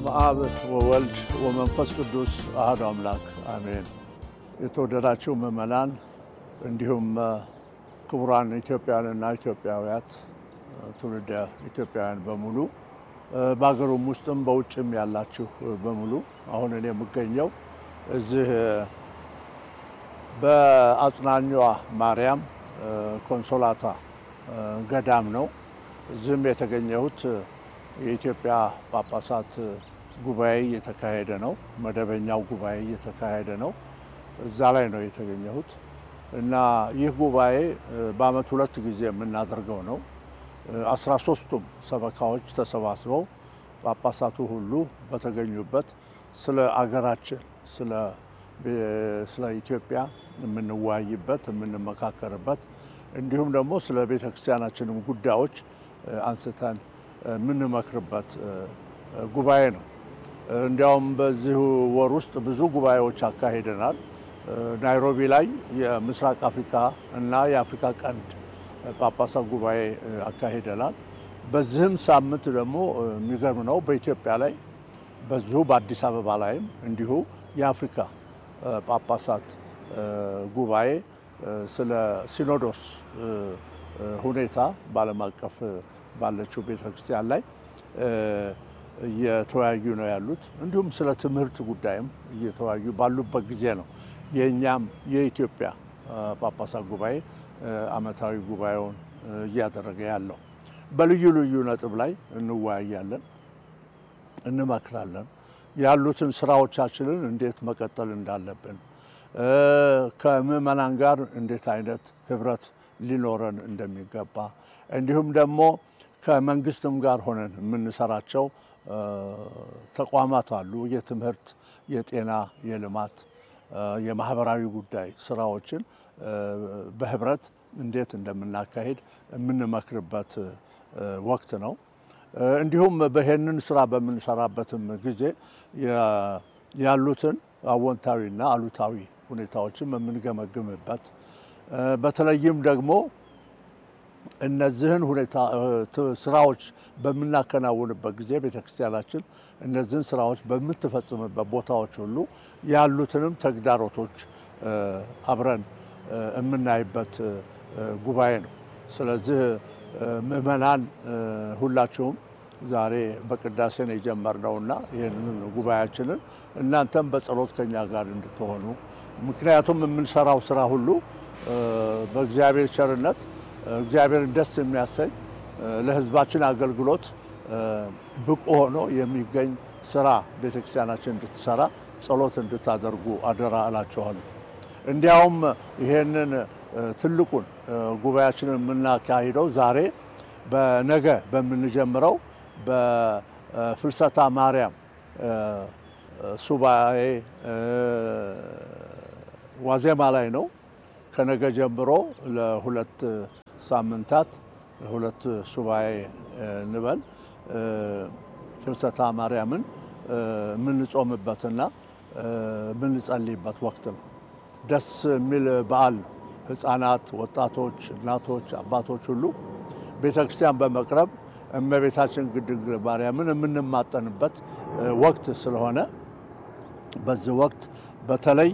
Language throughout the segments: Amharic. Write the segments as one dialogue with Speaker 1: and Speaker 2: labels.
Speaker 1: በስመ አብ ወወልድ ወመንፈስ ቅዱስ አሐዱ አምላክ አሜን። የተወደዳችሁ ምዕመናን እንዲሁም ክቡራን ኢትዮጵያውያንና ኢትዮጵያውያት ትውልደ ኢትዮጵያውያን በሙሉ በሀገሩም ውስጥም በውጭም ያላችሁ በሙሉ አሁን እኔ የምገኘው እዚህ በአጽናኟ ማርያም ኮንሶላታ ገዳም ነው። እዚህም የተገኘሁት የኢትዮጵያ ጳጳሳት ጉባኤ እየተካሄደ ነው። መደበኛው ጉባኤ እየተካሄደ ነው። እዛ ላይ ነው የተገኘሁት እና ይህ ጉባኤ በዓመት ሁለት ጊዜ የምናደርገው ነው። አስራ ሶስቱም ሰበካዎች ተሰባስበው ጳጳሳቱ ሁሉ በተገኙበት ስለ አገራችን ስለ ኢትዮጵያ የምንወያይበት የምንመካከርበት እንዲሁም ደግሞ ስለ ቤተ ክርስቲያናችንም ጉዳዮች አንስተን የምንመክርበት ጉባኤ ነው። እንዲያውም በዚሁ ወር ውስጥ ብዙ ጉባኤዎች አካሂደናል። ናይሮቢ ላይ የምስራቅ አፍሪካ እና የአፍሪካ ቀንድ ጳጳሳት ጉባኤ አካሂደናል። በዚህም ሳምንት ደግሞ የሚገርም ነው በኢትዮጵያ ላይ በዚሁ በአዲስ አበባ ላይም እንዲሁ የአፍሪካ ጳጳሳት ጉባኤ ስለ ሲኖዶስ ሁኔታ በዓለም አቀፍ ባለችው ቤተ ክርስቲያን ላይ እየተወያዩ ነው ያሉት። እንዲሁም ስለ ትምህርት ጉዳይም እየተወያዩ ባሉበት ጊዜ ነው የእኛም የኢትዮጵያ ጳጳሳት ጉባኤ ዓመታዊ ጉባኤውን እያደረገ ያለው። በልዩ ልዩ ነጥብ ላይ እንወያያለን፣ እንመክራለን። ያሉትን ስራዎቻችንን እንዴት መቀጠል እንዳለብን ከምዕመናን ጋር እንዴት አይነት ህብረት ሊኖረን እንደሚገባ እንዲሁም ደግሞ ከመንግስትም ጋር ሆነን የምንሰራቸው ተቋማት አሉ። የትምህርት፣ የጤና፣ የልማት፣ የማህበራዊ ጉዳይ ስራዎችን በህብረት እንዴት እንደምናካሄድ የምንመክርበት ወቅት ነው። እንዲሁም በይህንን ስራ በምንሰራበትም ጊዜ ያሉትን አዎንታዊና አሉታዊ ሁኔታዎችን የምንገመግምበት በተለይም ደግሞ እነዚህን ሁኔታ ስራዎች በምናከናውንበት ጊዜ ቤተክርስቲያናችን እነዚህን ስራዎች በምትፈጽምበት ቦታዎች ሁሉ ያሉትንም ተግዳሮቶች አብረን የምናይበት ጉባኤ ነው። ስለዚህ ምዕመናን ሁላችሁም ዛሬ በቅዳሴ ነው የጀመርነውና ይህንን ጉባኤያችንን እናንተም በጸሎት ከኛ ጋር እንድትሆኑ ምክንያቱም የምንሰራው ስራ ሁሉ በእግዚአብሔር ቸርነት እግዚአብሔርን ደስ የሚያሰኝ ለሕዝባችን አገልግሎት ብቁ ሆኖ የሚገኝ ስራ ቤተክርስቲያናችን እንድትሰራ ጸሎት እንድታደርጉ አደራ እላችኋለሁ። እንዲያውም ይሄንን ትልቁን ጉባኤያችንን የምናካሂደው ዛሬ በነገ በምንጀምረው በፍልሰታ ማርያም ሱባኤ ዋዜማ ላይ ነው። ከነገ ጀምሮ ለሁለት ሳምንታት ሁለት ሱባኤ እንበል ፍልሰታ ማርያምን የምንጾምበትና የምንጸልይበት ወቅት ነው። ደስ የሚል በዓል ነው። ህፃናት፣ ወጣቶች፣ እናቶች፣ አባቶች ሁሉ ቤተ ክርስቲያን በመቅረብ እመቤታችን ድንግል ማርያምን የምንማጠንበት ወቅት ስለሆነ በዚህ ወቅት በተለይ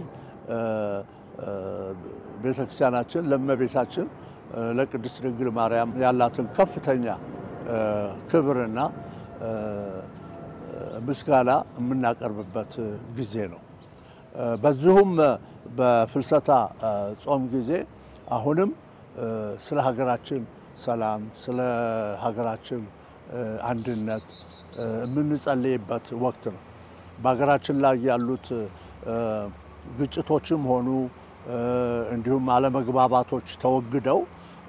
Speaker 1: ቤተ ክርስቲያናችን ለእመቤታችን ለቅድስት ድንግል ማርያም ያላትን ከፍተኛ ክብርና ምስጋና የምናቀርብበት ጊዜ ነው። በዚሁም በፍልሰታ ጾም ጊዜ አሁንም ስለ ሀገራችን ሰላም፣ ስለ ሀገራችን አንድነት የምንጸልይበት ወቅት ነው። በሀገራችን ላይ ያሉት ግጭቶችም ሆኑ እንዲሁም አለመግባባቶች ተወግደው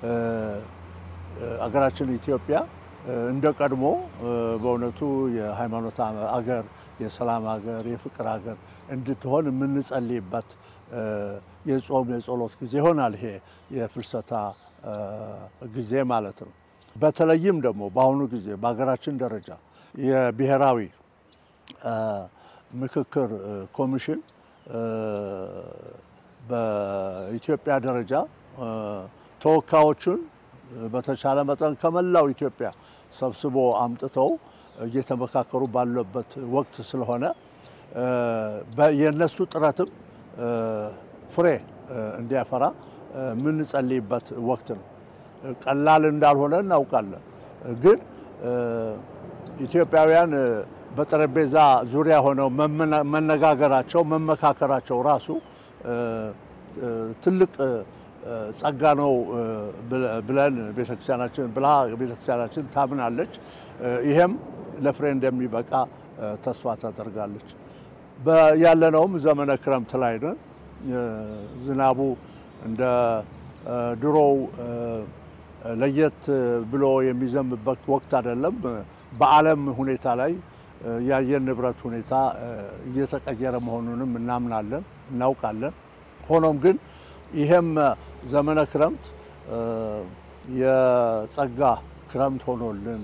Speaker 1: አገራችን ኢትዮጵያ እንደ ቀድሞ በእውነቱ የሃይማኖት አገር፣ የሰላም ሀገር፣ የፍቅር ሀገር እንድትሆን የምንጸልይበት የጾም የጸሎት ጊዜ ይሆናል። ይሄ የፍልሰታ ጊዜ ማለት ነው። በተለይም ደግሞ በአሁኑ ጊዜ በሀገራችን ደረጃ የብሔራዊ ምክክር ኮሚሽን በኢትዮጵያ ደረጃ ተወካዮቹን በተቻለ መጠን ከመላው ኢትዮጵያ ሰብስቦ አምጥተው እየተመካከሩ ባለበት ወቅት ስለሆነ የእነሱ ጥረትም ፍሬ እንዲያፈራ የምንጸልይበት ወቅት ነው። ቀላል እንዳልሆነ እናውቃለን። ግን ኢትዮጵያውያን በጠረጴዛ ዙሪያ ሆነው መነጋገራቸው መመካከራቸው ራሱ ትልቅ ጸጋ ነው ብለን ቤተክርስቲያናችን ብላ ቤተክርስቲያናችን ታምናለች። ይሄም ለፍሬ እንደሚበቃ ተስፋ ታደርጋለች። ያለነውም ዘመነ ክረምት ላይ ነን። ዝናቡ እንደ ድሮው ለየት ብሎ የሚዘንብበት ወቅት አይደለም። በዓለም ሁኔታ ላይ የአየር ንብረት ሁኔታ እየተቀየረ መሆኑንም እናምናለን፣ እናውቃለን። ሆኖም ግን ይሄም ዘመነ ክረምት የጸጋ ክረምት ሆኖልን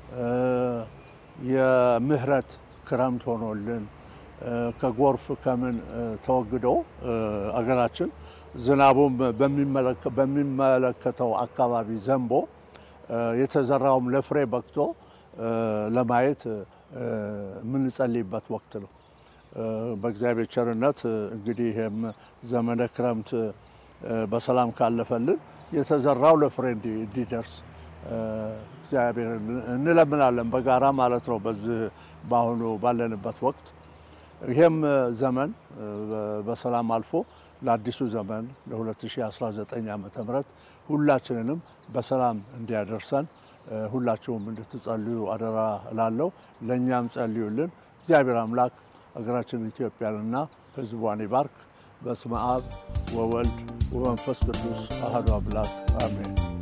Speaker 1: የምህረት ክረምት ሆኖልን ከጎርፍ ከምን ተወግዶ አገራችን ዝናቡም በሚመለከተው አካባቢ ዘንቦ የተዘራውም ለፍሬ በቅቶ ለማየት የምንጸልይበት ወቅት ነው። በእግዚአብሔር ቸርነት እንግዲህ ይህም ዘመነ ክረምት በሰላም ካለፈልን የተዘራው ለፍሬ እንዲደርስ እግዚአብሔር እንለምናለን፣ በጋራ ማለት ነው። በዚህ በአሁኑ ባለንበት ወቅት ይህም ዘመን በሰላም አልፎ ለአዲሱ ዘመን ለ2019 ዓ ም ሁላችንንም በሰላም እንዲያደርሰን ሁላችሁም እንድትጸልዩ አደራ እላለሁ። ለእኛም ጸልዩልን። እግዚአብሔር አምላክ ሀገራችን ኢትዮጵያንና ሕዝቧን ይባርክ። በስመ አብ ወወልድ ወመንፈስ ቅዱስ አሐዱ አምላክ አሜን።